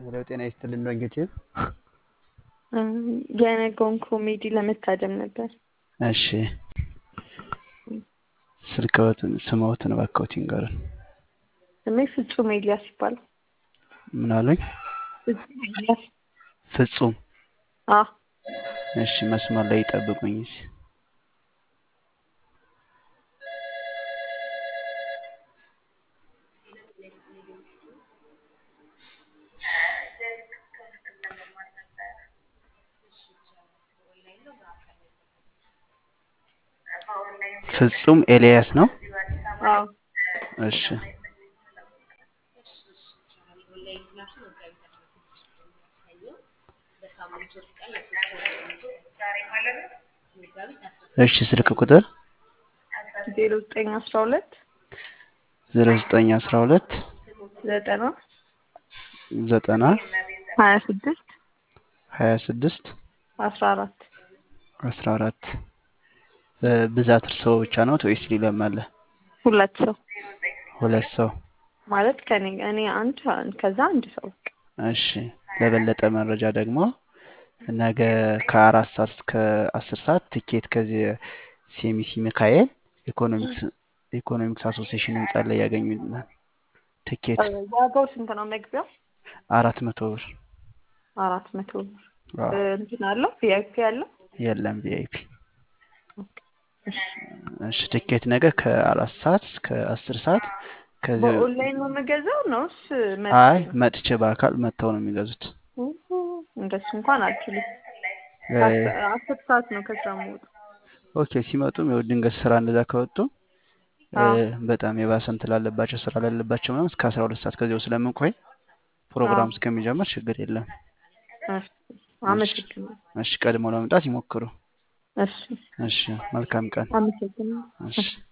ሄሎ ጤና ይስጥልን ነው እንግዲህ የነገውን ኮሜዲ ለመታደም ነበር። እሺ ስልክዎትን ስምዎትን እባክዎት ይንገሩን። ስሜ ፍጹም ኤልያስ ይባላል። ምን አሉኝ? ፍጹም ኤልያስ። ፍጹም አዎ እሺ መስመር ላይ ይጠብቁኝ። እሺ ፍጹም ኤልያስ ነው። አዎ እሺ እሺ ስልክ ቁጥር ዜሮ ዘጠኝ አስራ ሁለት ዜሮ ዘጠኝ አስራ ሁለት ዘጠና ዘጠና ሀያ ስድስት ሀያ ስድስት አስራ አራት አስራ አራት ብዛት እርስዎ ብቻ ነዎት ወይስ ሌላም አለ? ሁለት ሰው ሁለት ሰው ማለት ከኔ እኔ አንድ ከዛ አንድ ሰው በቃ። እሺ ለበለጠ መረጃ ደግሞ ነገ ከአራት ሰዓት እስከ አስር ሰዓት ትኬት ከዚህ ሴሚሲ ሚካኤል ኢኮኖሚክስ ኢኮኖሚክስ አሶሲዬሽን ህንጻ ላይ ያገኙናል። ትኬት ዋጋው ስንት ነው መግቢያው? አራት መቶ ብር አራት መቶ ብር አዎ። እንትን አለው ቪአይፒ አለው? የለም ቪአይፒ። እሺ እሺ ትኬት ነገ ከአራት ሰዓት እስከ አስር ሰዓት ከዚህ በኦንላይን ነው የምገዛው ነውስ? መ- አይ መጥቼ በአካል መጥተው ነው የሚገዙት። እንደሱ እንኳን አልችልም። እ፣ ከአስር አስር ሰዓት ነው ከስራ የምወጣው። ኦኬ ሲመጡም ያው ድንገት ስራ እንደዛ ከወጡ እ፣ አዎ በጣም የባሰ እንትን ላለባቸው ስራ ላለባቸው ምናምን እስከ አስራ ሁለት ሰዓት ከዚያው ስለምንቆይ ፕሮግራም አዎ። እስከሚጀምር ችግር የለም። እሺ አመሰግናለሁ። እሺ ቀድሞ ለመምጣት ይሞክሩ። እሺ እሺ መልካም ቀን። አመሰግናለሁ። እሺ